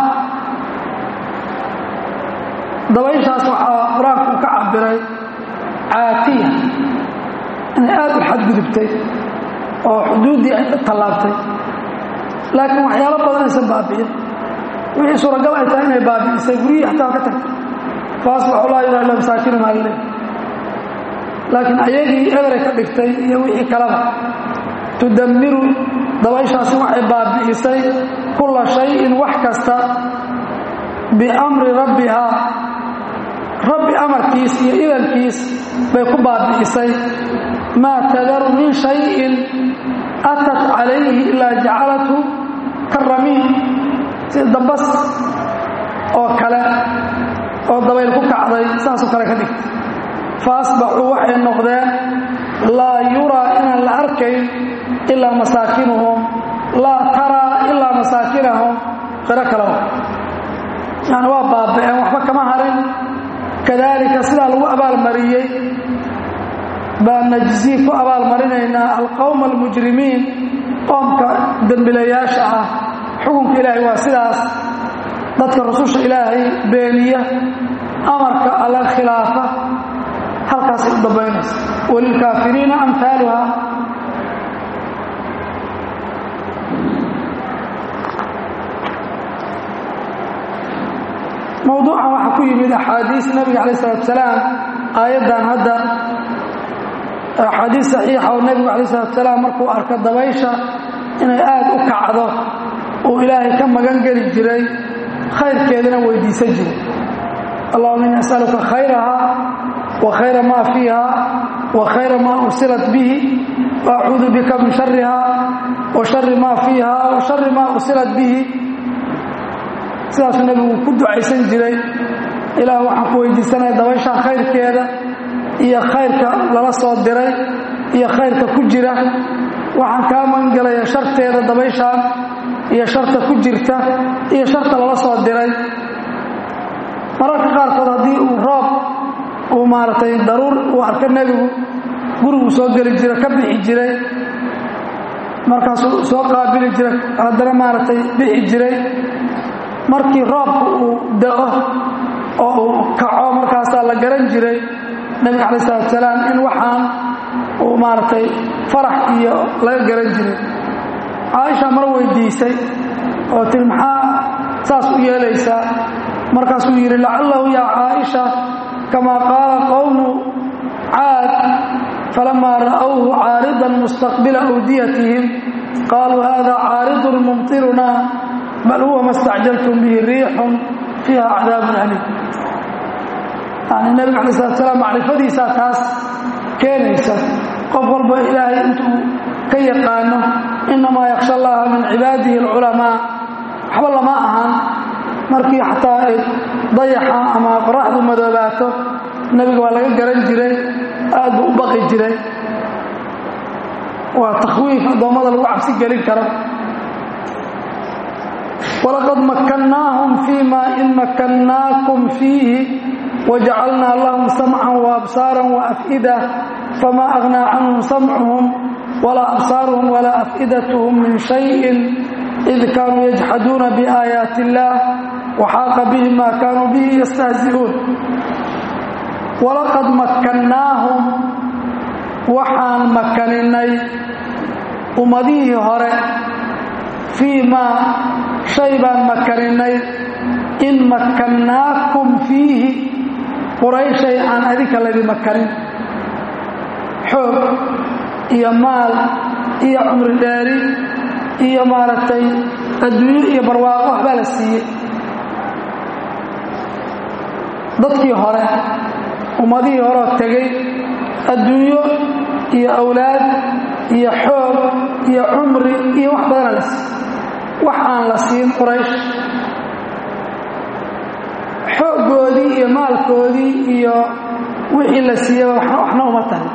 dabayshaas waxaa qur-aanku uu ka cabiray caatiya inay aad u xadgudubtay oo xuduuddii ay tallaabtay laakiin waxyaalo badan aysan baabi'in wixii suuragal ay tahay inay baabi'isay guryihii xataa ka tagtay faasbaxu laa yuraa ila masaakinum alle laakiin ayagii eberay ka dhigtay iyo wixii kaleba tudammiru dabayshaasi waxay baabi'isay kulla shayin wax kasta biamri rabbihaa rabbi amarkiis iyo idankiis bay ku baabi'isay maa tadaru min shayin atat calayhi ilaa jacalathu karamiin sida dambas oo kale oo dabayl ku kacday saasoo kale ka dhigtay fa asbaxuu waxay noqdeen laa yuraa inaan la arkayn ilaa masaakinuhum laa taraa ilaa masaakinahum qiro kaleba yani waa baaba'een waxba kama harin kadaalika sidaa lagu abaalmariyey baan najzii ku abaalmarinaynaa alqowma almujrimiin qoomka dembilayaasha ah xukunka ilaahay waa sidaas dadka rususha ilaahay beeniya amarka alla khilaafa halkaasay u dambaynaysa walilkaafiriina amhaaluha mowduucan waxaa ku yimid axaadiis nabiga calaih salatu salaam aayaddan hadda axaadiis saxiixa oo nebigu calaih salatu salaam markuu arko dabaysha inay aad u kacdo uu ilaahay ka magan geli jiray khayrkeedana weydiisan jiray allahuma ini asaluka khayraha wa khayra maa fiiha wa khayra maa ursilat bihi wa acuudu bika min shariha wa shari maa fiiha wa shari maa ursilat bihi sidaasuu nebigu ku ducaysan jiray ilaah waxaan ku weydiisanaya dabayshaan khayrkeeda iyo khayrka lala soo diray iyo khayrka ku jira waxaan kaa magangelaya sharteeda dabayshaan iyo sharta ku jirta iyo sharta lala soo diray mararka qaarkood haddii uu roob uu maaragtay daruur uu arko nebigu guriguu soo geli jira ka bixi jiray markaasuu soo qaabili jiray haddana maaragtay bixi jiray markii roobka uu da'o oo uu kaco markaasaa la garan jiray nebiga calayi salatu salaam in waxaan uu maaragtay farax iyo laga garan jiray caaisha mar weydiisay oo tiri maxaa saas u yeelaysaa markaasuu yidhi lacallahu yaa caaisha kamaa qaala qowmu caad falamaa ra'awhu caaridan mustaqbila awdiyatihim qaaluu hada caaridun mumtirunaa bal huwa ma stacjaltum bihi riixun fiiha cadaabun aliim yani nebiga alai slat slaam macrifadiisaa taas keenaysa qof walba ilaahay intuu ka yaqaano inamaa yaksha allaha min cibaadihi alculamaa waxba lama ahan markii xataa ay dayaxa ama qoraxdu madoobaato nebiga waa laga garan jiray aad buu u baqi jiray waa takhwiif addoommada lagu cabsi gelin karo walaqad makkannaahum fii ma in makkannaakum fiihi wajacalnaa lahum samcan waabsaaran waaf'ida fama aghnaa canhum samcuhum walaa absaaruhum walaa af'idatuhum min shayin id kaanuu yajxaduuna biaayaati illaah waxaaqa bihim maa kaanuu bihi yastahzi'uun walaqad makkannaahum waxaan makaninay ummadihii hore fii maa shay baan makaninay in makkannaakum fiihi qurayshay aan adinka laydi makanin xoog iyo maal iyo cumri dheeri iyo maaragtay adduunyo iyo barwaaqo waxbaa la siiyey dadkii hore ummadihii horeoo tegey adduunyo iyo awlaad iyo xoog iyo cumri iyo wax badana la siiy wax aan la siin quraysh xooggoodii iyo maalkoodii iyo wixii la siiyaba waxna uma tahay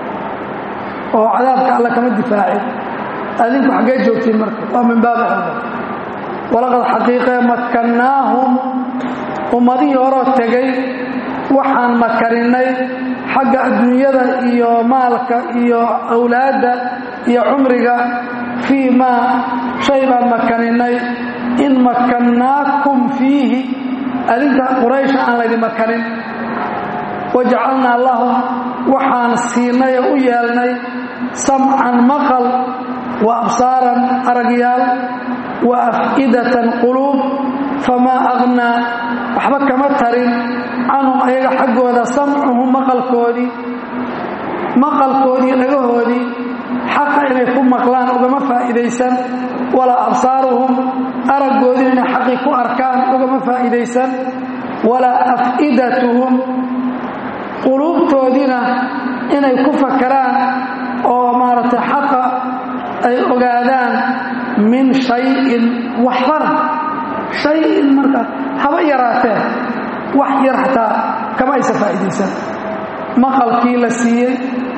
oo cadaabka alla kama difaacin adinku xaggee joogtiin marka waa min baabi xada walaqad xaqiiqee makkannaahum ummadihii horoo tegay waxaan makaninay xagga adduunyada iyo maalka iyo awlaadda iyo cumriga fii maa shay baan makaninay in makkannaakum fiihi adinka quraysha aan laydi makanin wajacalnaa lahum waxaan siinay oo u yeelnay samcan maqal wa absaaran aragyaal wa af'idatan quluub famaa aghnaa waxba kama tarin canhum ayaga xaggooda samcuhum maqalkoodii maqalkoodii dhagahoodii xaqa inay ku maqlaan ugama faa'iidaysan walaa absaaruhum araggoodii inay xaqii ku arkaan ugama faa'iidaysan walaa af'idatuhum quluubtoodiina inay ku fakaraan oo maaragtay xaqa ay ogaadaan min shayin waxbana shayin marka haba yaraatee wax yar xataa kama aysa faa'iidaysan maqalkii la siiyey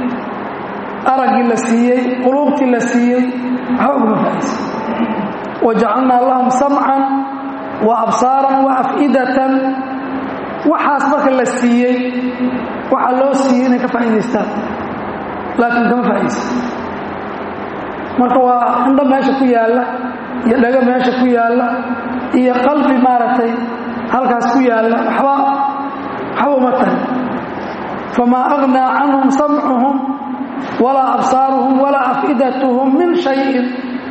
araggii la siiyey quluubtii la siiyey waxba ugama faa'iidaysan wajacalnaa lahum samcan wa absaaran wa af'idatan waxaas marka la siiyey waxaa loo siiyey inay ka faa'iidaystaan laakiin kama faa'iidaysan marka waa indho meesha ku yaalla iyo dhago meesha ku yaalla iyo qalbi maaragtay halkaas ku yaalla waxba waxba uma tahay famaa aghnaa canhum samcuhum walaa absaaruhum walaa af'idatuhum min shayin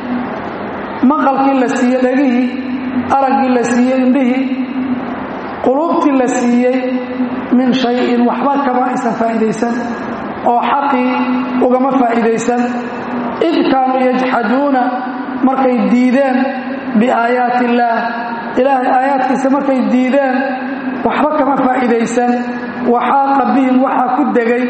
maqalkii la siiyey dhegihii araggii la siiyey indhihii quluubtii la siiyey min shayin waxba kama aysan faa'iidaysan oo xaqii ugama faa'iidaysan id kaanuu yajxaduuna markay diideen biaayaati illaah ilaahay aayaadkiisa markay diideen waxba kama faa'iidaysan waxaaqa bihim waxaa ku degay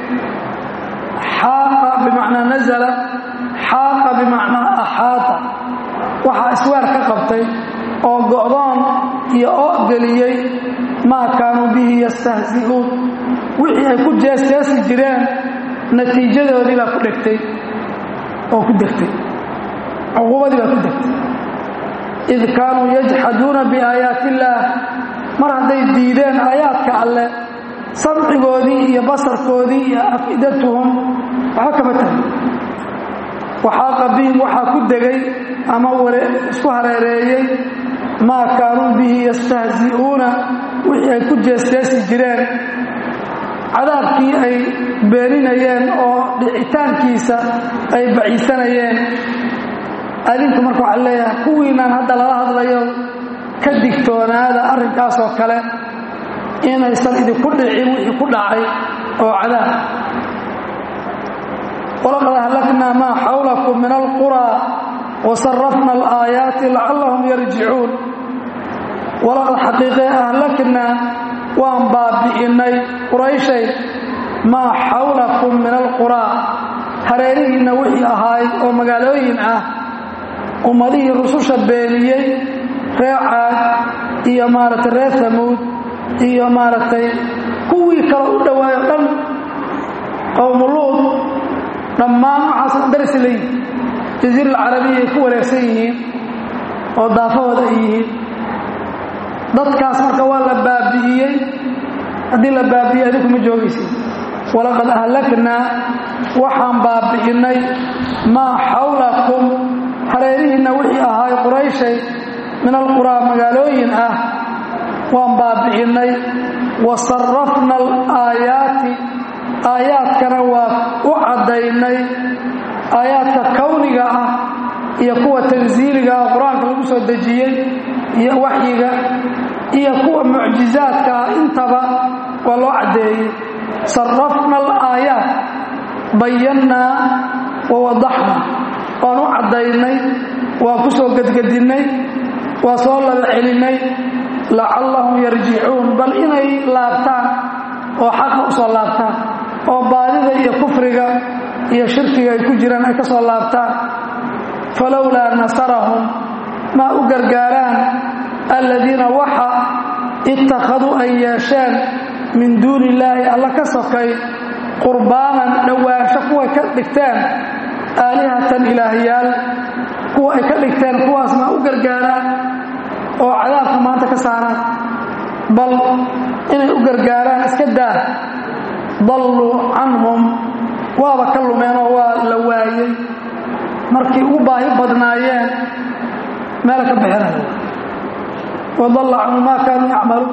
xaaqa bimacnaa nazala xaaqa bimacnaa axaata waxaa iswaar ka qabtay oo go'doon iyo oo geliyey maa kaanuu bihi yastahzi'uun wixii ay ku jeesjeesi jireen natiijadoodii baa ku dhegtay oo ku degtay cuquubadii baa ku degtay id kaanuu yajxaduuna biaayaati illaah mar hadday diideen aayaadka alle samcigoodii iyo basarkoodii iyo af'idatuhum waxba kama tahay waxaaqa bihim waxaa ku degay ama isku hareereeyey maa kaanuu bihi yastahzi'uuna wixii ay ku jeesjeesi jireen cadaabkii ay beeninayeen oo dhicitaankiisa ay baciisanayeen adinku marka waxaa leeyahay kuwiinaan hadda lala hadlayo ka digtoonaada arrinkaasoo kale inaysan idinku dhicin wixii ku dhacay oo cadaab walaqad ahlaknaa maa xawlakum min alquraa wasarafna alaayaati lacallahum yarjicuun walaqad xaqiiqee ahlaknaa waan baabi'innay qurayshay maa xawlakum min alquraa hareerihiinna wixii ahayd oo magaalooyin ah ummadihii rususha beeniyey reer caad iyo maaragtay reer tamuud iyo maaragtay kuwii kale u dhowaayo dhan qowmuluud dhammaan waxaasna darisi leeyihin jaziira alcarabiya ay ku wareegsan yihiin oo daafahooda ay yihiin dadkaas marka waa la baabi'iyey haddii la baabi'iyey adinku ma joogaysid walaqad ahlaknaa waxaan baabi'innay maa xawlakum hareerihiinna wixii ahaay qurayshay min alquraa magaalooyin ah waan baabi'innay wa sarrafna alaayaati aayaadkana waa u caddaynay aayaadka kawniga ah iyo kuwa tansiiliga ah qur-aanka lagu soo dejiyey iyo waxyiga iyo kuwa mucjizaadka ah intaba waa loo caddeeyey sarrafna alaayaat bayannaa wa wadaxna waan u caddaynay waan ku soo gedgedinnay waa soo laba celinnay lacallahum yarjicuun bal inay laabtaan oo xaqa u soo laabtaan oo baadida iyo kufriga iyo shirkiga ay ku jiraan ay ka soo laabtaan falowlaa nasarahum maa u gargaaraan alladiina waxa ittakhaduu ay yeesheen min duuni illaahi alla ka sokay qurbaanan dhowaansho kuway ka dhigteen aalihatan ilaahyaal kuwa ay ka dhigteen kuwaas maa u gargaaraan oo cadaabka maanta ka saaraan bal inay u gargaaraan iska daa dalluu canhum waaba ka lumeenoo waa la waayey markii ugu baahi badnaayeen meela ka bixinaya wadalla canhum maa kaanuu yacmaluun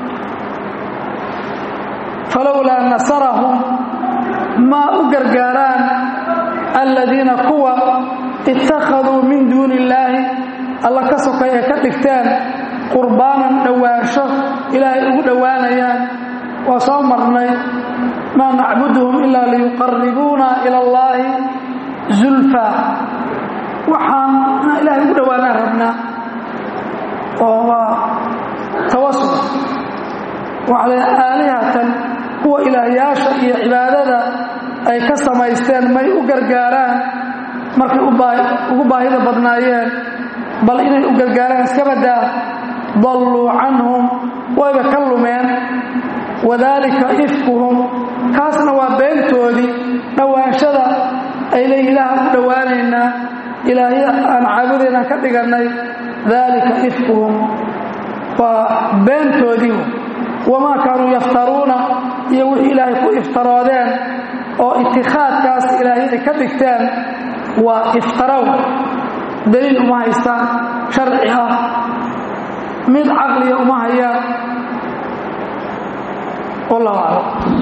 falowlaa nasarahum maa u gargaaraan alladiina kuwa ittakhaduu min duuni illaahi alla ka sokay ay ka dhigteen qurbaanan dhowaansho ilaahay ugu dhowaanayaan waa soo marnay maa nacbuduhum ilaa liyuqaribuuna ila allaahi zulfa waxaan ilaahay ugu dhowaanaan rabnaa oo waa tawasul waxaa la aalihatan kuwa ilaahyaasha iyo cibaadada ay ka samaysteen may u gargaaraan markay ugu baahida badnaayeen bal inay u gargaaraan iska badaa dalluu canhum wayba ka lumeen wadaalika ifkuhum kaasna waa beentoodii dhowaanshada ay leeyihin ilaaha u dhowaanaynaa ilaahya aan caabudaynaan ka dhigannay daalika ifkuhum waa beentoodii wamaa kaanuu yaftaruuna iyo wixii ilaahay ku iftaroodeen oo itikhaadkaas ilaahyada ka dhigteen waa iftarow daliil uma haystaan sharci ah mid caqliya uma hayaan wallahu aclam